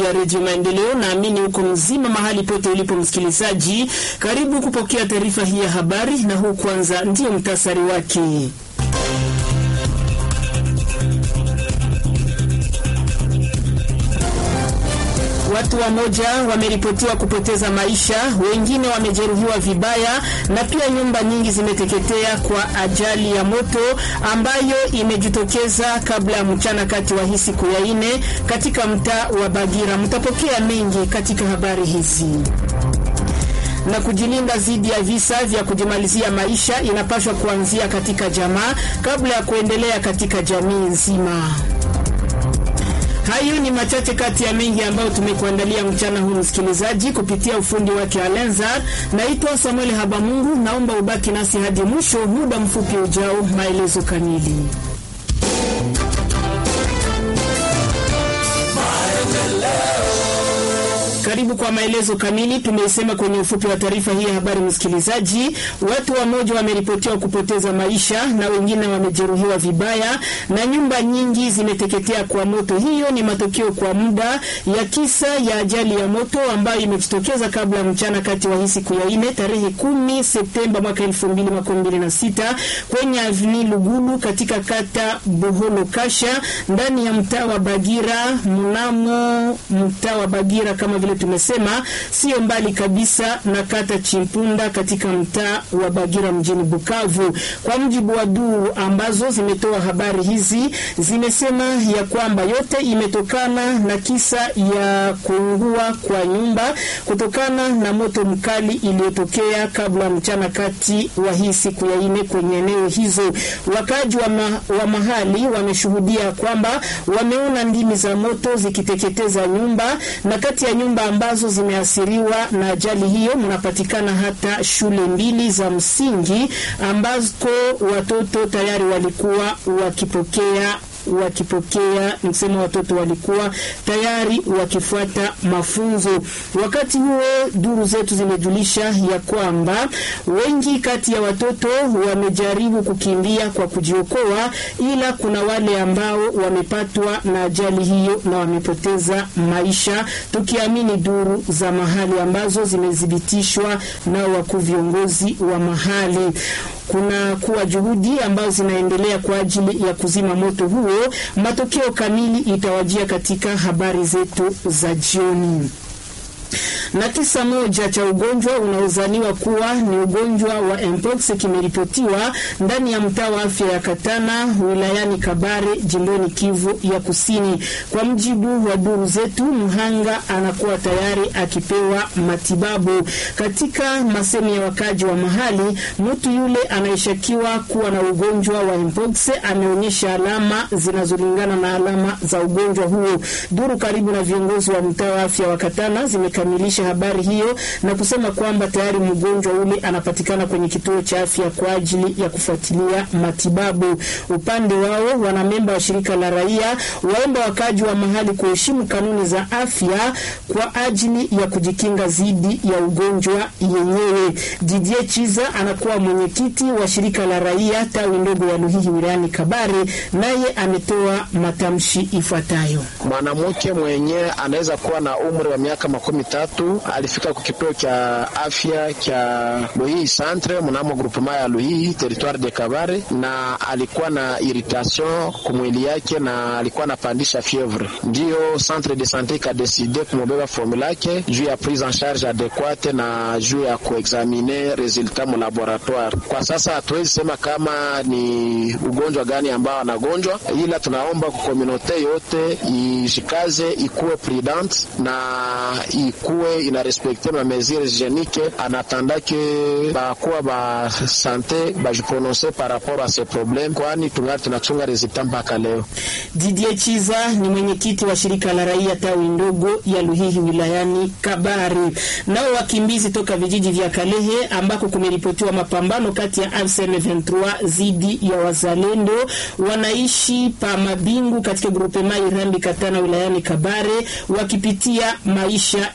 ya Redio Maendeleo. Naamini huko mzima mahali pote ulipo msikilizaji, karibu kupokea taarifa hii ya habari, na huu kwanza ndiyo mtasari wake. Watu wamoja wameripotiwa kupoteza maisha, wengine wamejeruhiwa vibaya, na pia nyumba nyingi zimeteketea kwa ajali ya moto ambayo imejitokeza kabla ya mchana kati wa hii siku ya ine katika mtaa wa Bagira. Mtapokea mengi katika habari hizi na kujilinda dhidi ya visa vya kujimalizia maisha inapaswa kuanzia katika jamaa kabla ya kuendelea katika jamii nzima. Hayo ni machache kati ya mengi ambayo tumekuandalia mchana huu, msikilizaji, kupitia ufundi wake Alenzar. Naitwa Samuel Habamungu, naomba ubaki nasi hadi mwisho. Muda mfupi ujao, maelezo kamili. Karibu kwa maelezo kamili. Tumeisema kwenye ufupi wa taarifa hii ya habari, msikilizaji, watu wamoja wameripotiwa kupoteza maisha na wengine wamejeruhiwa vibaya na nyumba nyingi zimeteketea kwa moto. Hiyo ni matokeo kwa muda ya kisa ya ajali ya moto ambayo imejitokeza kabla ya mchana kati wa hii siku ya ine tarehe kumi Septemba mwaka elfu mbili makumi mbili na sita kwenye avni Lugulu katika kata Boholo Kasha ndani ya mtaa wa Bagira mnamo mtaa wa Bagira kama vile tumesema sio mbali kabisa na kata Chimpunda katika mtaa wa Bagira mjini Bukavu. Kwa mujibu wa duru ambazo zimetoa habari hizi, zimesema ya kwamba yote imetokana na kisa ya kuungua kwa nyumba kutokana na moto mkali iliyotokea kabla mchana kati wa hii siku ya ine kwenye eneo hizo. Wakaji wa, ma, wa mahali wameshuhudia kwamba wameona ndimi za moto zikiteketeza nyumba na kati ya nyumba ambazo zimeathiriwa na ajali hiyo mnapatikana hata shule mbili za msingi ambako watoto tayari walikuwa wakipokea wakipokea nisema watoto walikuwa tayari wakifuata mafunzo. Wakati huo duru zetu zimejulisha ya kwamba wengi kati ya watoto wamejaribu kukimbia kwa kujiokoa, ila kuna wale ambao wamepatwa na ajali hiyo na wamepoteza maisha, tukiamini duru za mahali ambazo zimethibitishwa na wakuu viongozi wa mahali. Kuna kuwa juhudi ambazo zinaendelea kwa ajili ya kuzima moto huo. Matokeo kamili itawajia katika habari zetu za jioni na kisa moja cha ugonjwa unaozaniwa kuwa ni ugonjwa wa mpox kimeripotiwa ndani ya mtaa wa afya ya Katana wilayani Kabare jimboni Kivu ya Kusini. Kwa mjibu wa duru zetu, mhanga anakuwa tayari akipewa matibabu. Katika masemi ya wakaji wa mahali, mtu yule anayeshakiwa kuwa na ugonjwa wa mpox ameonyesha alama zinazolingana na alama za ugonjwa huo. Duru karibu na viongozi wa mtaa wa afya wa Katana zimekamilisha habari hiyo na kusema kwamba tayari mgonjwa ule anapatikana kwenye kituo cha afya kwa ajili ya kufuatilia matibabu. Upande wao, wanamemba wa shirika la raia waomba wakaji wa mahali kuheshimu kanuni za afya kwa ajili ya kujikinga dhidi ya ugonjwa yenyewe. Didier Chiza anakuwa mwenyekiti wa shirika la raia tawi ndogo ya Luhihi wilayani Kabare, naye ametoa matamshi ifuatayo. Mwanamke mwenye anaweza kuwa na umri wa miaka makumi tatu alifika kwa kituo cha afya cha Luhihi centre mnamo groupement ya Luhihi territoire de Kabare, na alikuwa na irritation kumwili yake na alikuwa anapandisha fievre. Ndiyo centre de sante ikadeside kumubeba formula yake juu ya prise en charge adequate na juu ya kuexamine resultat mu laboratoire. Kwa sasa hatuwezi sema kama ni ugonjwa gani ambao anagonjwa, ila tunaomba kwa komunote yote ishikaze, ikuwe prudent na ikuwe ina respekte ma mesure hygienique en attendant que bakuwa ba sante bajiprononce par rapport a ce problème, kwani tungali tunachunga resultat mpaka leo. Didier Chiza ni mwenyekiti wa shirika la raia tawi ndogo ya Luhihi wilayani Kabari. Nao wakimbizi toka vijiji vya Kalehe ambako kumeripotiwa mapambano kati ya AFC M23 dhidi ya wazalendo wanaishi pa Mabingu katika grupe Mai Rambi Katana wilayani Kabare wakipitia maisha ya shi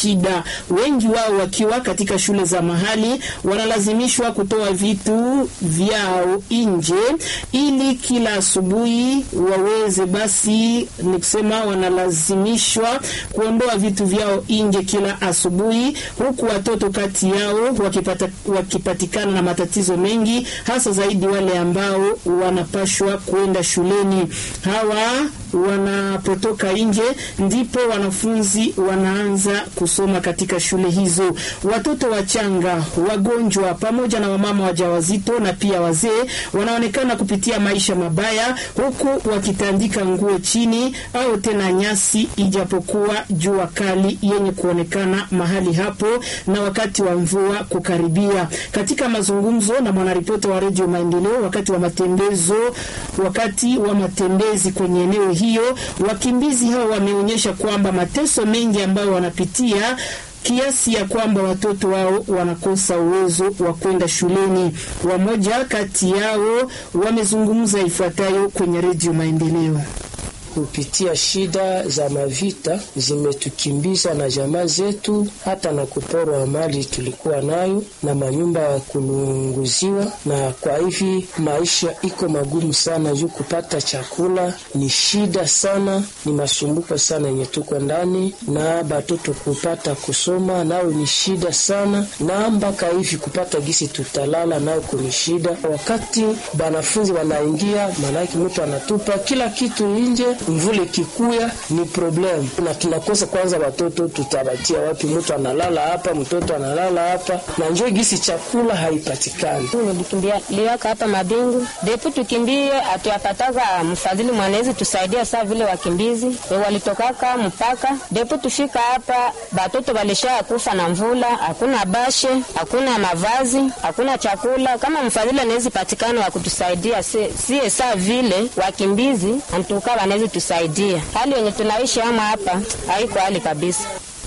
shida. Wengi wao wakiwa katika shule za mahali wanalazimishwa kutoa vitu vyao nje ili kila asubuhi waweze basi, ni kusema wanalazimishwa kuondoa vitu vyao nje kila asubuhi, huku watoto kati yao wakipata, wakipatikana na matatizo mengi, hasa zaidi wale ambao wanapashwa kwenda shuleni. Hawa wanapotoka nje ndipo wanafunzi wanaanza kusoma katika shule hizo. Watoto wachanga, wagonjwa, pamoja na wamama wajawazito na pia wazee wanaonekana kupitia maisha mabaya, huku wakitandika nguo chini au tena nyasi, ijapokuwa jua kali yenye kuonekana mahali hapo na wakati wa mvua kukaribia. Katika mazungumzo na mwanaripota wa Redio Maendeleo wakati wa matembezo, wakati wa matembezi kwenye eneo hiyo, wakimbizi hao wameonyesha kwamba mateso mengi ambayo wanapitia kiasi ya kwamba watoto wao wanakosa uwezo wa kwenda shuleni. Wamoja kati yao wamezungumza ifuatayo kwenye Redio Maendeleo. Kupitia shida za mavita zimetukimbiza na jamaa zetu, hata na kuporwa mali tulikuwa nayo na manyumba ya kulunguziwa, na kwa hivi maisha iko magumu sana, juu kupata chakula ni shida sana, ni masumbuko sana yenye tuko ndani, na batoto kupata kusoma nao ni shida sana, na mpaka hivi kupata gisi tutalala nao kuni shida. Wakati banafunzi wanaingia, maanake mtu anatupa kila kitu nje mvule kikuya ni problem, na tunakosa kwanza watoto tutabatia wapi? Mtu analala hapa, mtoto analala hapa, na njoo gisi chakula haipatikani. Nilikimbia liwaka hapa Mabingu depu tukimbie, atuapataga mfadhili mwanezi tusaidia saa vile wakimbizi e walitokaka mpaka depu tufika hapa, batoto walisha kufa na mvula, hakuna bashe, hakuna mavazi, hakuna chakula. Kama mfadhili anawezi patikana wa kutusaidia sie saa vile wakimbizi antuka wanawezi tusaidia. Hali yenye tunaishi ama hapa haiko hali kabisa.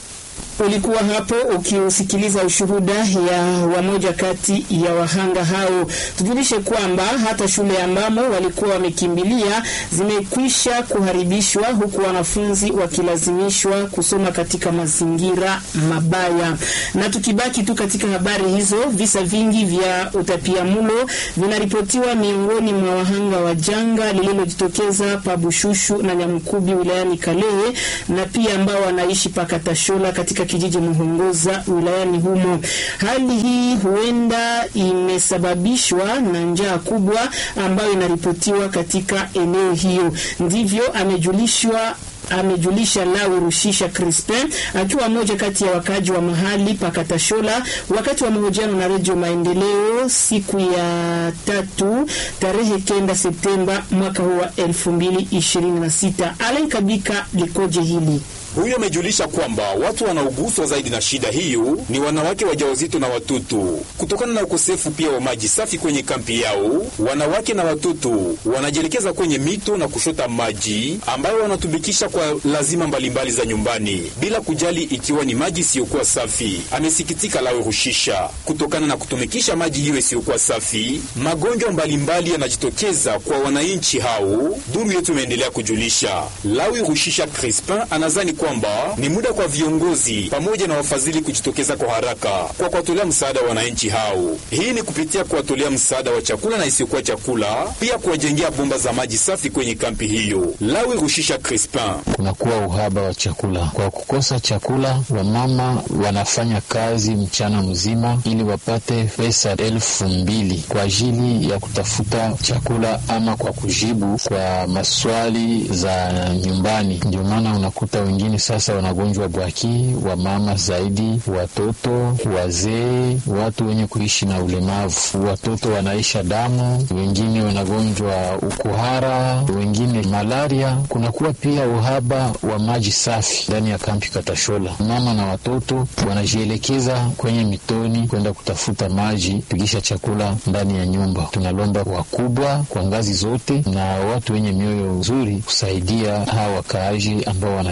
Ulikuwa hapo ukiusikiliza ushuhuda ya wamoja kati ya wahanga hao. Tujulishe kwamba hata shule ambamo walikuwa wamekimbilia zimekwisha kuharibishwa, huku wanafunzi wakilazimishwa kusoma katika mazingira mabaya. Na tukibaki tu katika habari hizo, visa vingi vya utapiamlo vinaripotiwa miongoni mwa wahanga wa janga lililojitokeza pa Bushushu na Nyamukubi wilayani Kalehe, na pia ambao wanaishi pakatashola katika kijiji Muhongoza wilayani humo. Hali hii huenda imesababishwa na njaa kubwa ambayo inaripotiwa katika eneo hiyo, ndivyo amejulishwa amejulisha Lawi Rushisha Crispin akiwa mmoja kati ya wakaji wa mahali Pakatashola wakati wa mahojiano na Redio Maendeleo siku ya tatu tarehe kenda Septemba mwaka huu wa elfu mbili ishirini na sita. Alen Kabika likoje hili huyo amejulisha kwamba watu wanaoguswa zaidi na shida hiyo ni wanawake wajawazito na watoto, kutokana na ukosefu pia wa maji safi kwenye kampi yao. Wanawake na watoto wanajielekeza kwenye mito na kushota maji ambayo wanatumikisha kwa lazima mbalimbali za nyumbani, bila kujali ikiwa ni maji isiyokuwa safi. Amesikitika Lawe Rushisha, kutokana na kutumikisha maji hiyo isiyokuwa safi, magonjwa mbalimbali yanajitokeza kwa wananchi hao. Duru yetu imeendelea kujulisha. Lawe Rushisha Crispin anazani kwamba ni muda kwa viongozi pamoja na wafadhili kujitokeza kwa haraka kwa kuwatolea msaada wa wananchi hao. Hii ni kupitia kuwatolea msaada wa chakula na isiyokuwa chakula, pia kuwajengea bomba za maji safi kwenye kampi hiyo. Lawi Rushisha Crispin: kunakuwa uhaba wa chakula. Kwa kukosa chakula, wamama wanafanya kazi mchana mzima ili wapate pesa elfu mbili kwa ajili ya kutafuta chakula ama kwa kujibu kwa maswali za nyumbani. Ndio maana unakuta wengine sasa wanagonjwa bwaki, wamama zaidi, watoto, wazee, watu wenye kuishi na ulemavu. Watoto wanaisha damu, wengine wanagonjwa ukuhara, wengine malaria. Kunakuwa pia uhaba wa maji safi ndani ya kampi Katashola. Mama na watoto wanajielekeza kwenye mitoni kwenda kutafuta maji, pigisha chakula ndani ya nyumba. Tunalomba wakubwa kwa ngazi zote na watu wenye mioyo nzuri kusaidia hawa wakaaji ambao wanateseka.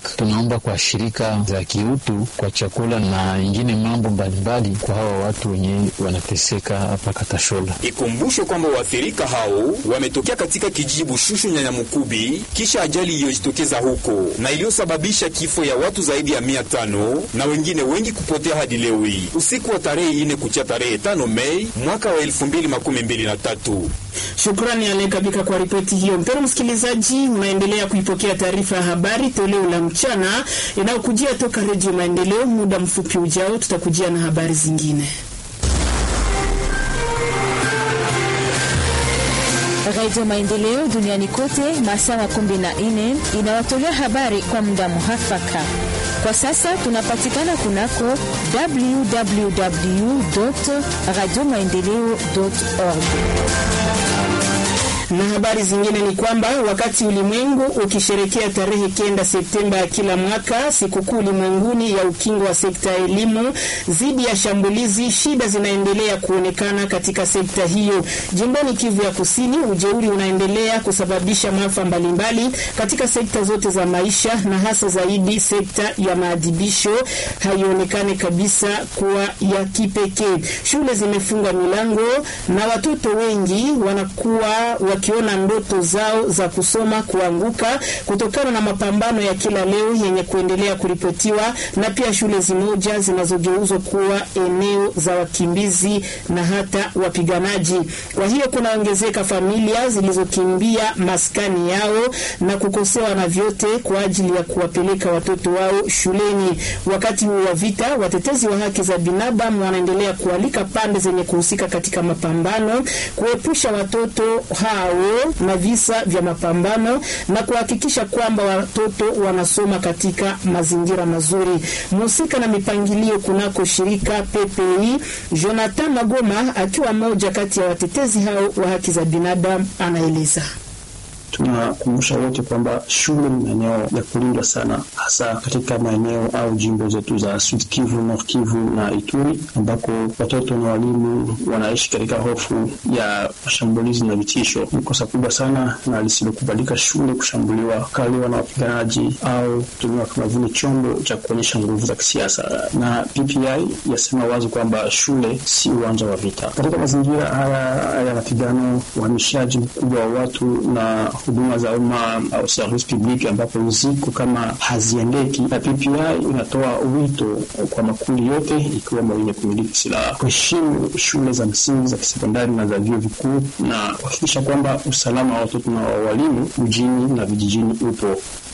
Tunaomba kwa shirika za kiutu kwa chakula na ingine mambo mbalimbali kwa hawa watu wenye wanateseka hapa Katashola. Ikumbushwe kwamba waathirika hao wametokea katika kijiji Bushushu Nyanyamukubi kisha ajali iliyojitokeza huko na iliyosababisha kifo ya watu zaidi ya mia tano na wengine wengi kupotea hadi leo hii usiku wa tarehe ine kucha tarehe tano Mei mwaka wa elfu mbili makumi mbili na tatu. Shukrani Alekabika kwa ripoti hiyo. Mpendwa msikilizaji, unaendelea kuipokea taarifa ya habari toleo la mchana inayokujia toka Redio Maendeleo. Muda mfupi ujao, tutakujia na habari zingine. Radio Maendeleo duniani kote masaa makumi na nne inawatolea habari kwa muda muhafaka. Kwa sasa tunapatikana kunako www radio maendeleo org na habari zingine ni kwamba wakati ulimwengu ukisherekea tarehe kenda Septemba ya kila mwaka sikukuu ulimwenguni ya ukingo wa sekta ya elimu dhidi ya shambulizi, shida zinaendelea kuonekana katika sekta hiyo. Jimboni Kivu ya Kusini, ujeuri unaendelea kusababisha maafa mbalimbali katika sekta zote za maisha, na hasa zaidi sekta ya maadhibisho haionekane kabisa kuwa ya kipekee. Shule zimefunga milango na watoto wengi wanakuwa wakiona ndoto zao za kusoma kuanguka kutokana na mapambano ya kila leo yenye kuendelea kuripotiwa, na pia shule zimoja zinazogeuzwa kuwa eneo za wakimbizi na hata wapiganaji. Kwa hiyo kunaongezeka familia zilizokimbia maskani yao na kukosewa na vyote kwa ajili ya kuwapeleka watoto wao shuleni. Wakati huu wa vita, watetezi wa haki za binadamu wanaendelea kualika pande zenye kuhusika katika mapambano kuepusha watoto hao na visa vya mapambano na kuhakikisha kwamba watoto wanasoma katika mazingira mazuri. Mhusika na mipangilio kunako shirika PPI, Jonathan Magoma akiwa mmoja kati ya watetezi hao wa haki za binadamu anaeleza. Tunakumbusha wote kwamba shule ni maeneo ya kulindwa sana, hasa katika maeneo au jimbo zetu za Sud Kivu, Nord Kivu na Ituri, ambako watoto na walimu wanaishi katika hofu ya mashambulizi na vitisho. Ni kosa kubwa sana na lisilokubalika shule kushambuliwa, kaliwa na wapiganaji au kutumiwa kama vile chombo cha kuonyesha nguvu za kisiasa. Na PPI yasema wazi kwamba shule si uwanja wa vita. Katika mazingira haya ya mapigano, uhamishaji mkubwa wa watu na huduma za umma au service public ambapo ziko kama haziendeki, na PPI inatoa wito kwa makundi yote ikiwemo wenye kumiliki silaha kuheshimu shule za msingi za kisekondari na za vyuo vikuu na kuhakikisha kwamba usalama wa watoto na wa walimu mjini na vijijini upo.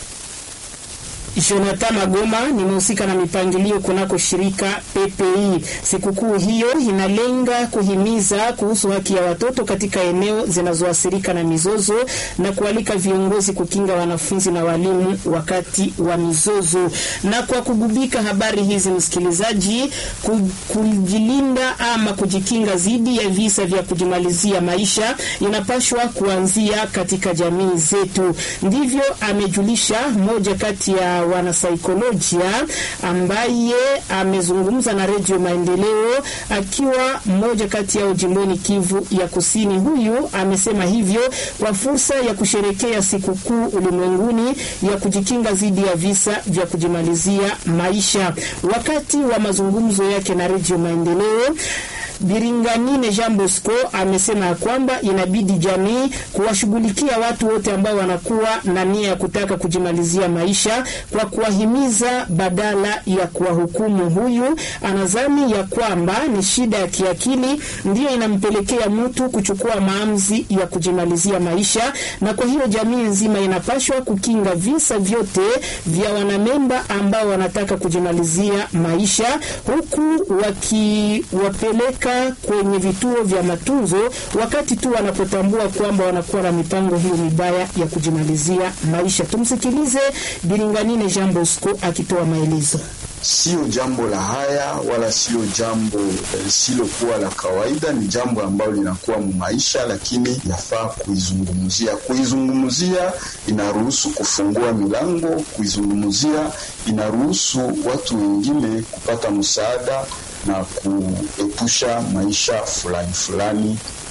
Jonathan Magoma ni mhusika na mipangilio kunako shirika PPI. Sikukuu hiyo inalenga kuhimiza kuhusu haki ya watoto katika eneo zinazoathirika na mizozo na kualika viongozi kukinga wanafunzi na walimu wakati wa mizozo. Na kwa kugubika habari hizi, msikilizaji, kujilinda ama kujikinga dhidi ya visa vya kujimalizia maisha inapashwa kuanzia katika jamii zetu. Ndivyo amejulisha mmoja kati ya wanasaikolojia ambaye amezungumza na Redio Maendeleo akiwa mmoja kati yao jimboni Kivu ya Kusini. Huyu amesema hivyo kwa fursa ya kusherekea sikukuu ulimwenguni ya kujikinga dhidi ya visa vya kujimalizia maisha. Wakati wa mazungumzo yake na Redio Maendeleo Biringanine Jean Bosco amesema ya kwamba inabidi jamii kuwashughulikia watu wote ambao wanakuwa na nia ya kutaka kujimalizia maisha kwa kuwahimiza badala ya kuwahukumu. Huyu anadhani ya kwamba ni shida ya kiakili ndiyo inampelekea mtu kuchukua maamuzi ya kujimalizia maisha, na kwa hiyo jamii nzima inapashwa kukinga visa vyote vya wanamemba ambao wanataka kujimalizia maisha huku wakiwapeleka kwenye vituo vya matunzo wakati tu wanapotambua kwamba wanakuwa na mipango hiyo mibaya ya kujimalizia maisha. Tumsikilize Biringanine Jean Bosco akitoa maelezo. Sio jambo la haya wala sio jambo lisilokuwa la kawaida. Ni jambo ambalo linakuwa mu maisha, lakini yafaa kuizungumzia. Kuizungumzia inaruhusu kufungua milango, kuizungumzia inaruhusu watu wengine kupata msaada na kuepusha maisha fulani fulani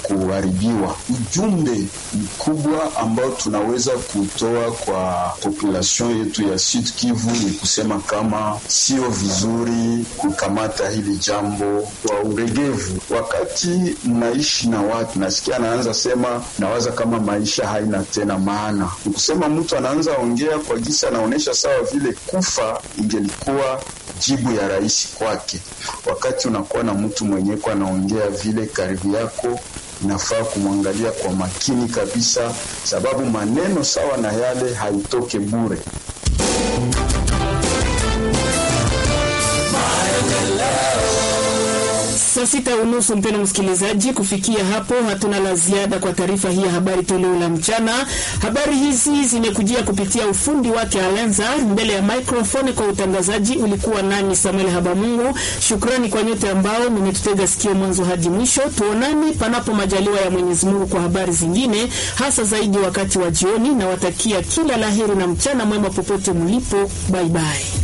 kuharibiwa. Ujumbe mkubwa ambao tunaweza kutoa kwa population yetu ya Sud Kivu ni kusema kama sio vizuri kukamata hili jambo kwa uregevu. Wakati mnaishi na watu, nasikia anaanza sema, nawaza kama maisha haina tena maana. Ni kusema mtu anaanza ongea kwa gisa, anaonyesha sawa vile kufa ingelikuwa jibu ya rahisi kwake. Wakati unakuwa na mtu mwenyeko anaongea vile karibu yako inafaa kumwangalia kwa makini kabisa, sababu maneno sawa na yale haitoke bure. Saa sita unusu, mpendo msikilizaji, kufikia hapo hatuna la ziada kwa taarifa hii ya habari toleo la mchana. Habari hizi zimekujia kupitia ufundi wake Alenza, mbele ya microphone kwa utangazaji ulikuwa nani Samuel Habamungu. Shukrani kwa nyote ambao mmetutega sikio mwanzo hadi mwisho. Tuonani panapo majaliwa ya Mwenyezi Mungu kwa habari zingine, hasa zaidi wakati wa jioni, na watakia kila laheri na mchana mwema popote mlipo. Bye bye.